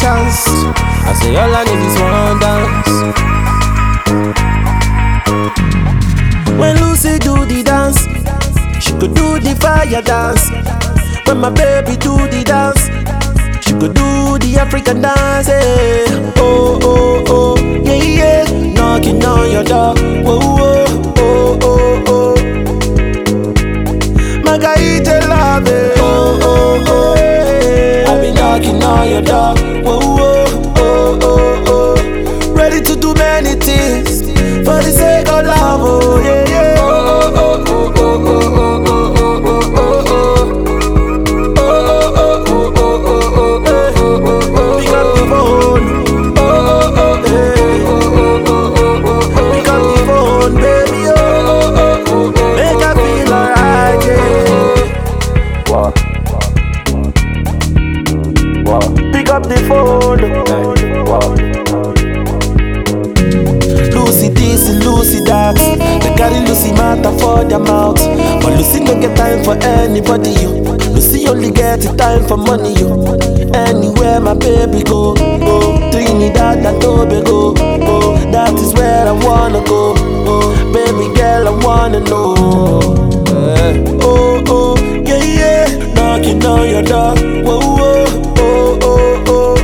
chance. I say all I need is one dance. When Lucy do the dance, she could do the fire dance. When my baby do the dance, she could do the African dance. eh. Oh oh oh, yeah yeah, knocking on your door. Oh oh oh oh oh. Margarita love it. Oh, oh, oh, eh. I've been knocking on your door. Oh, oh, oh, oh, oh. Ready to do many things for the sake of love. Oh, yeah, yeah. Oh, oh, oh, oh, oh, oh, oh, oh, oh, oh, oh. Oh, oh, oh, oh, oh, oh, oh, oh. Pick up the phone. Oh, oh, eh. Pick up the phone, baby. Oh, make I feel alright, yeah. What? What? Pick up the phone. What? Lucy this, Lucy that. They carry Lucy matter for their mouth. But Lucy no get time for anybody, yo. Lucy only get the time for money, yo. Anywhere my baby go, oh, Trinidad and Tobago, oh, that is where I wanna go. Oh, baby girl, I wanna know. Eh, Oh, oh, yeah, yeah, knocking on your door. Whoa, whoa, oh, oh, oh.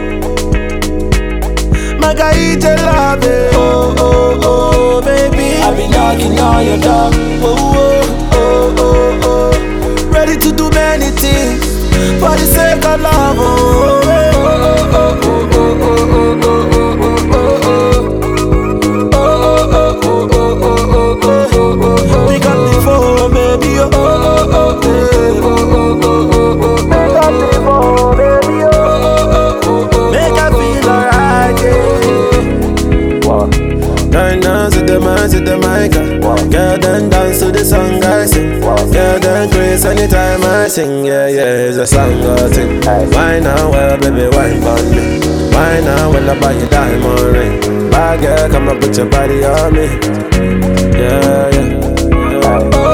Margarita love it. Oh, oh, oh, baby. I've been knocking on your door. Oh, oh, oh, oh, oh. Ready to do many things for the sake of love. Oh, oh, oh, oh, oh, oh, oh, oh, oh, oh, oh, oh. Oh, oh, oh, oh, oh, oh, oh, oh. Pick up the phone, baby. Oh, oh, oh, eh. Oh, oh, oh, oh, oh. Pick up the phone, baby. Oh, oh, oh, oh. Make I feel alright, yeah. What? Dine dance to the man, to the mic. Girl, then dance to the song I sing. Girl, then grace anytime I sing. Yeah, yeah, it's a song I sing. Why now, well, baby, wine on me. Why now, when I buy you diamond ring? Bad girl, come and put your body on me. Yeah, yeah. yeah.